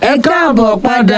ẹ káàbọ̀ padà.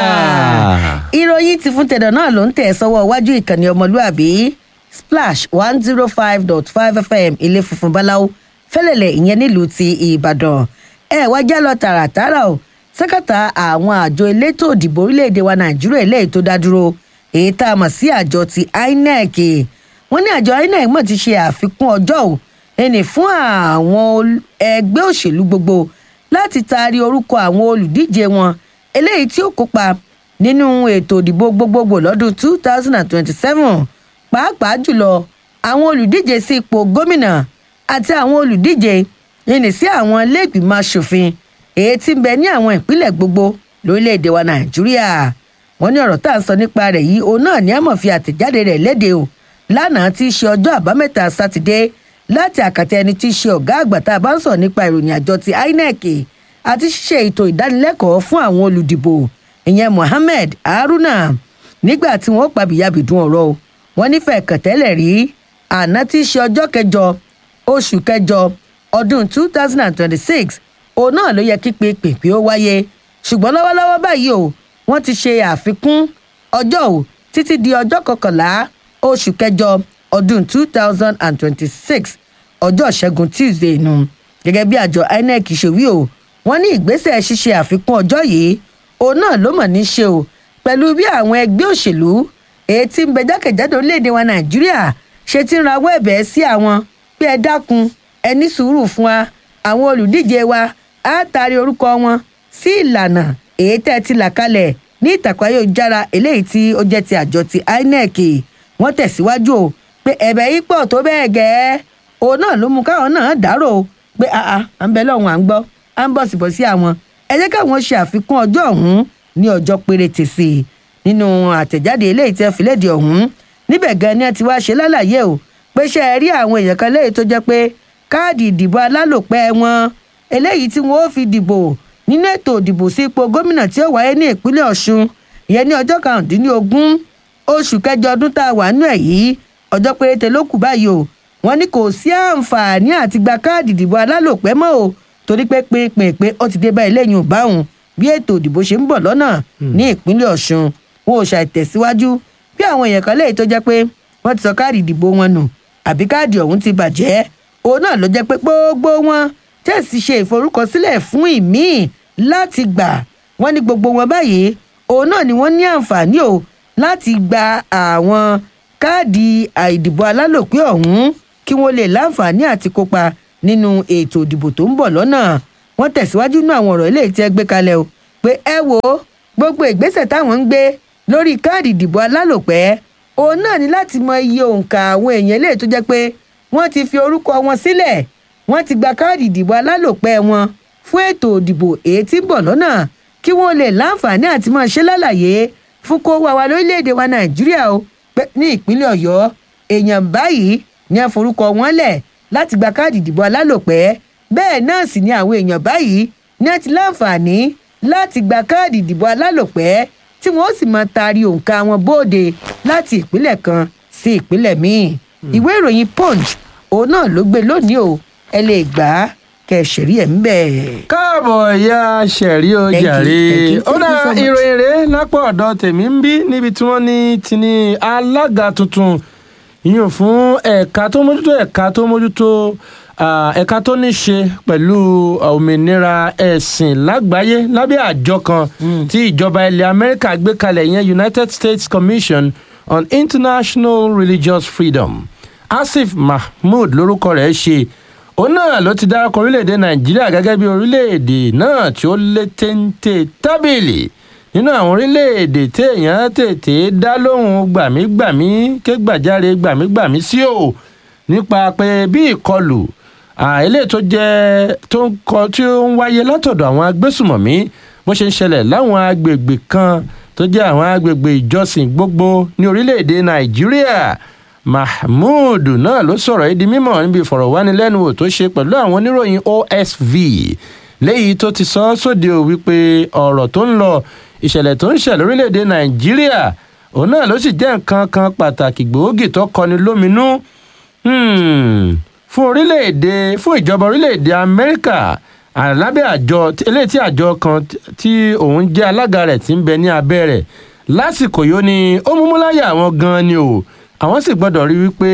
ìròyìn ti fún tẹ̀dọ̀ náà ló ń tẹ̀ sọ́wọ́ iwájú ìkànnì ọmọlúàbí splash one zero five dot five fm ilé funfun báláwo fẹ́lẹ̀lẹ̀ ìyẹn nílùú ti ìbàdàn ẹ wá já lọ tààràtààrà o sẹ́kàtà àwọn àjọ elétò òdìbò orílẹ̀-èdè wa nàìjíríà eléyìí tó dá dúró èyí tá a mọ̀ sí àjọ ti inec wọ́n ní àjọ inec mọ̀ ti ṣe àfikún ọjọ́ o ẹnì fún àwọn ẹgbẹ́ òṣèlú gbogbo láti taari orúkọ àwọn olùdíje wọn eléyìí tí ó kópa nínú ètò ìdìbò gbogbogbò lọ́dún two thousand and twenty-seven pàápàá jùlọ àwọn olùdíje sí ipò gómìnà àti àwọn olùdíje yìnyín sí àwọn iléègbìmọ̀ asòfin èyí tí ń bẹ ní àwọn ìpínlẹ̀ gbogbo lórílẹ̀‐èdè wa nàìjíríà wọ́n ní ọ̀rọ̀ tá à ń sọ nípa rẹ̀ yìí òun náà ní àmọ̀ fi àtẹ̀jáde rẹ̀ léde o lánàá tí í ṣe ọjọ́ àbámẹ́ta sátidé láti àkàtà ẹni tí í ṣe ọ̀gá àgbà tá a bá ń sọ nípa ìròyìn àjọ ti inec àti ṣíṣe ètò ìdánilẹ́kọ̀ọ́ fún àwọn olùdìbò ìyẹn mohammed haruna nígbà tí wọ́n pàbíyàbìdún ọ̀rọ̀ o wọ́n nífẹ̀ẹ́ kẹ̀tẹ́lẹ̀ rí àná tí í ṣe ọjọ́ kẹjọ oṣù kẹjọ ọdún two thousand and twenty-six òun náà ló yẹ kí pèpè ó wáyé ṣùgbọ́n lọ́wọ́lọ́wọ́ báyìí o wọ́n ti ṣe àfikún ọjọ́ o títí di ọjọ́ kọkànlá oṣù kẹjọ ọdún two thousand and twenty-six ọjọ́ ṣẹ́gun tuesday nù gẹ́gẹ́ bí àjọ inec ṣe wí o wọ́n ní ìgbésẹ̀ ṣíṣe àfikún ọjọ́ yìí òun náà ló mọ̀ ní ṣe o pẹ̀lú bí àwọn ẹgbẹ́ òṣèlú èyí tí ń bẹ jákèjádò orílẹ̀-èdè wa nàìjíríà ṣe ti ń rawọ́ ẹ̀bẹ̀ sí àwọn pé ẹ dákun ẹ ní sùúrù fún wa àwọn olùdíje wa á taari orúkọ wọn sí ìlànà èyí tẹ́ ẹ ti là kalẹ̀ ní ìtàkùn ayélujára eléyìí tí ó jẹ́ ti àjọ ti inec wọ́n tẹ̀síwájú o pé ẹ̀bẹ̀ yìí pọ̀ tó bẹ́ẹ̀ gẹ́ òun náà ló mú káwọn náà dárò pé àà à ń bẹ lọ́hùn à ń gbọ́ à ń bọ̀ síbọ̀ sí àwọn ẹ jẹ́ káwọn ṣe àfikún ọjọ́ ọ̀hún ní ọjọ́ péréte sí i nínú àtẹ̀jáde eléyìí tí wọ́n fi léde ọ̀hún níbẹ̀ gan ni ẹ ti wá ṣe lálàyé o pé ṣe é rí àwọn èèyàn kan léyìí tó jẹ́ pé káàdì ìdìbò alálòpẹ́ wọn eléyìí tí wọ́n ó fi dìbò nínú ètò ìdìbò sí ipò gómìnà tí ó wáyé ní ìpínlẹ̀ ọ̀ṣun ìyẹn ní ọjọ́ karùndínlógún oṣù kẹjọ ọdún tá a wà nínú ẹ̀ yìí ọjọ́ péréte ló kù báyìí o wọ́n ní kò sí àǹfààní àti gba káàdì ìdìbò alálòpẹ́ mọ́ o torí pé pínpín ó ti dé bá eléyìí ò báwọn bí ètò ìdìbò ṣe ń bọ̀ lọ́nà ní ìpínlẹ̀ ọ̀ṣun wọn ò ṣàìtẹ̀síwájú bí àwọn èèyàn kan léyìí tó jẹ́ pé wọ́n ti sọ káàdì ìdìbò wọn nù àbí káàdì ọ̀hún ti bàjẹ́ òun náà ló jẹ́ pé gbogbo wọn tẹ̀sí ṣe ìforúkọsílẹ̀ fún ìmíì láti gbà wọ́n ní gbogbo wọn báyìí òun náà ni wọ́n ní àǹfààní o láti gba àwọn káàdì àìdìbò alálòpẹ́ ọ̀hún kí wọ́n lè láǹfààní àti kópa nínú ètò ìdìbò tó ń bọ̀ lọ́nà wọ́n tẹ̀síwájú nínú àwọn ọ̀rọ̀ eléyìí tí ẹ gbé kalẹ̀ o pé ẹ wo gbogbo ìgbésẹ̀ táwọn ń gbé lórí káàdì ìdìbò alálòpẹ́ òun náà ní láti mọ iye òǹkà àwọn èèyàn eléyìí tó jẹ́ pé wọ́n ti fi orúkọ wọn sílẹ̀ wọ́n ti gba káàdì ìdìbò alálòpẹ́ wọn fún ètò ìdìbò èyí tí ń bọ̀ lọ́nà kí wọ́n lè láǹfààní àti máa ṣe lálàyé fún kó wá wa lórílẹ̀‐èdè wa nàìjíríà o pé ní ìpínlẹ̀ ọ̀yọ́ èèyàn báyìí ní ẹ forúkọ wọn lẹ̀ láti gba káàdì ìdìbò alálòpẹ́ bẹ́ẹ̀ náà sì ni àwọn èèyàn báyìí ní ẹ ti láǹfààní láti gba káàdì ìdìbò alálòpẹ́ tí wọ́n sì máa taari òǹkà wọn bóde láti ìpínlẹ̀ kan sí ìpínlẹ̀ míì ìwé ìròyìn punch òun náà ló gbé lónìí o ẹ lè gbà á kẹ ṣẹ̀rí ẹ̀ ń bẹ̀. káàbọ̀ ya ṣẹ̀rí o Thank you, jàre thank you, ó thank dá you so much. ìròyìn rẹ̀ lápò ọ̀dọ̀ tèmi ń bí níbi tí wọ́n ní ti ní alága tuntun yíyan fún ẹ̀ka tó mójútó ẹ̀ka tó mójútó ah, ẹ̀ka tó ní ṣe pẹ̀lú òmìnira ẹ̀sìn lágbàáyé lábẹ́ àjọ kan tí ìjọba ilẹ̀ amẹ́ríkà gbé kalẹ̀ ìyẹn united states commission on international religious freedom asif mahmood lórúkọ rẹ̀ ṣe òun náà ló ti dárúkọ orílẹ̀-èdè nàìjíríà gẹ́gẹ́ bí orílẹ̀-èdè náà tí ó lé téńté tábìlì nínú àwọn orílẹ̀-èdè téèyàn tètè dá lóhùn gbàmígbàmí ké gbàjáre gbàmígbàmí sí o nípa pé bí ìkọlù àìlè tó jẹ́ tó ń kọ tí ó ń wáyé látọ̀dọ̀ àwọn agbésùmọ̀mí bó ṣe ń ṣẹlẹ̀ láwọn agbègbè kan tó jẹ́ àwọn agbègbè ìjọsìn gbogbo ní orílẹ̀-èdè nàìjíríà mahmood náà ló sọ̀rọ̀ yìí di mímọ̀ níbi ìfọ̀rọ̀wánilẹ́nuwò tó ṣe pẹ̀lú àwọn oníròyìn osv léyìí tó ti sọ ọ́ sóde ò wípé ọ̀rọ̀ tó ń lọ ìṣẹ̀lẹ̀ tó ń ṣẹ̀ lórílẹ̀‐èdè nàìjíríà òun náà ló sì jẹ́ nǹkan kan pàtàkì gbòógì tó kọni lóminú hmm, fún orílẹ̀‐èdè fún ìjọba orílẹ̀‐èdè amẹ́ríkà lábẹ́ àjọ eléyìí tí àjọ kan tí òun jẹ́ alága rẹ̀ ti ń bẹ ní abẹ́ rẹ̀ lásìkò yìí ó ní ó mú múláyà àwọn gan-an ni o àwọn sì gbọ́dọ̀ rí wípé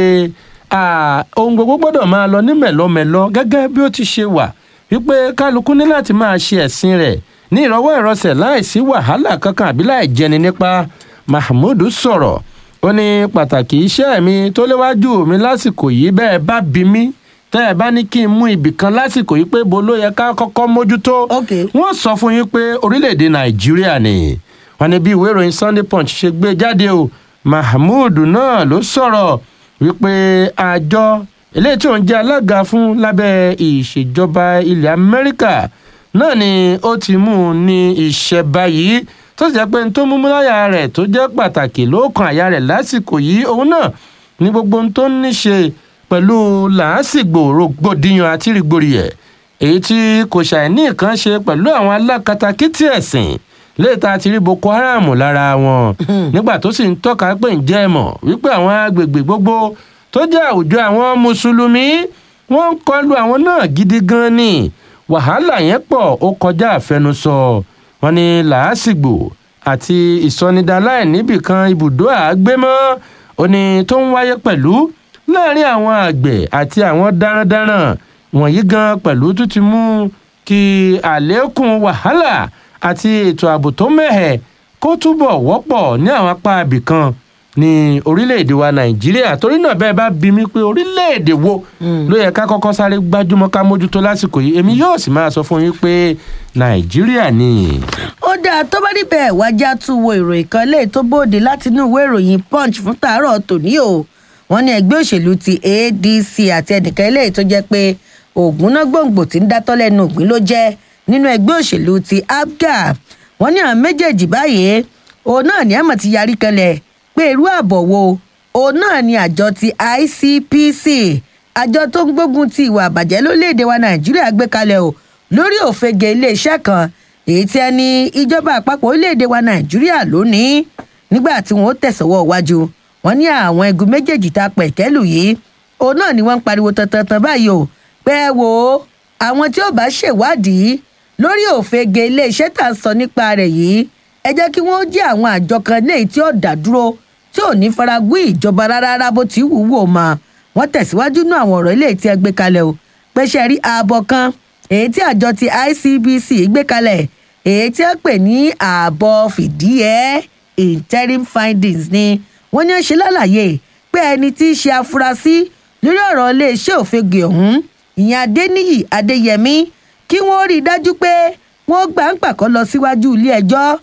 ohun gbogbo gbọ́dọ̀ máa lọ ní mẹ̀lọ́mẹ̀lọ́ gẹ́gẹ́ bí ó ti ṣe wà wípé kálukú ní láti máa ṣe ẹ̀sìn rẹ̀ ní ìrọwọ́ ìrọsẹ̀ láìsí wàhálà kankan àbí láì jẹni nípa mahmood sọ̀rọ̀ ó ní pàtàkì iṣẹ́ mi tó léwájú mi lásìkò yìí bẹ́ẹ̀ bá bí mi tẹ́ ẹ bá ní kí n mú ibì kan lásìkò yìí pé bo ló yẹ ká kọ́kọ́ mójútó wọ́n sọ fún yín pé orílẹ̀-èdè nàìjíríà ni wọ́n ní bí ìwé ìròyìn sunday punch ṣe gbé jáde o mahmood náà ló sọ̀rọ̀ wípé àjọ eléyìí tí òun jẹ́ alága fún lábẹ́ ìṣèjọba ilẹ̀ amẹ́ríkà náà ni ó ti mú un ní iṣẹ́ báyìí tó sì jẹ́ pé n tó mú múláyà rẹ̀ tó jẹ́ pàtàkì lóòkan àyà rẹ̀ lásìkò yìí òun náà ní gbogbo ohun tó ní ṣe pẹ̀lú làásìgbò rògbòdìyàn àti rìgbòrìyẹ̀ èyí tí kò ṣàìní nǹkan ṣe pẹ̀lú àwọn alákatakítí ẹ̀sìn léèta ti rí boko haram lára wọn nígbà tó sì ń tọ́ka pé ǹjẹ́ ẹ mọ̀ wípé àwọn agbègbè gbogbo tó jẹ́ àwùjọ àwọn mùsùlùmí wọ́n ń kọlu àwọn náà gidi gan ni wàhálà yẹn pọ̀ ó kọjá àfẹnusọ wọn ni làásìgbò àti ìsọnidaláì níbìkan ibùdó àgbémọ́ òní tó ń wáyé pẹ̀lú láàrin àwọn àgbẹ̀ àti àwọn darandaran wọ̀nyí gan pẹ̀lú tó ti mú kí àlékún wàhálà àti ètò ààbò tó mẹ́hẹ̀ kó túbọ̀ wọ́pọ̀ ní àwọn apá ibìkan ní orílẹ̀-èdè wa nàìjíríà torí náà bẹ́ẹ̀ bá bí mi pé orílẹ̀-èdè wo ló yẹ ká kọ́kọ́ sáré gbájúmọ́ ká mójútó lásìkò yìí èmi yóò sì máa sọ fún yín pé nàìjíríà ni. ó dáa tó bá níbẹ̀ wájà tún wo ìròyìn kan lè tó bóde láti inú ìwé ìròyìn punch fún tàárọ̀ tòní o wọ́n ní ẹgbẹ́ òṣèlú ti adc àti ẹnìkan eléyìí tó jẹ́ pé ògúnná gbòǹgbò tí ń dátọ́ lẹ́nu ògbín ló jẹ́ nínú ẹgbẹ́ òṣèlú ti abga wọ́n ní àwọn méjèèjì báyìí òun náà ní àmọ̀ ti yarí kanlẹ̀ pé irú àbọ̀ wo òun náà ni àjọ ti icpc àjọ tó ń gbógun ti ìwà àbàjẹ́ lórílẹ̀‐èdè wa nàìjíríà gbé kalẹ̀ o lórí òfegè iléeṣẹ́ kan èyí tí ẹni ìjọba àpapọ̀ orílẹ̀‐èdè wa nàìjíríà lónìí nígbà tí wọ́n tẹ̀sọ̀wọ́ wájú wọn ní àwọn igun méjèèjì tá a pẹ̀ kẹ́lù yìí òun náà ni wọ́n ń pariwo tantan báyìí o pé ẹ wo àwọn tí ó bá ṣèwádìí lórí òfegè iléeṣẹ́ tá a sọ nípa rẹ̀ yìí ẹ jẹ́ kí wọ́n jẹ́ àwọn àjọ kan léyìí tí ó dá dúró tí ò ní faragún ìjọba rárá bó ti wù wò mọ́ wọ́n tẹ̀síwájú nú àwọn ọ̀rọ̀ ilé tí ẹ gbé kalẹ̀ o pé ṣe rí ààbọ̀ kan èyí tí àjọ ti icbc gbé kalẹ̀ èyí tí wọ́n pè ní ààbọ̀ fìdíhẹ́ interim findings ni wọ́n ní ó ṣe lálàyé pé ẹni tí í ṣe afurasí lórí ọ̀rọ̀ iléeṣẹ́ òfegè ọ̀hún ìyẹn adéníyì adéyẹmí kí wọ́n rí i dájú pé wọ́n gbà ń pàkọ́ lọ síwájú ilé ẹjọ́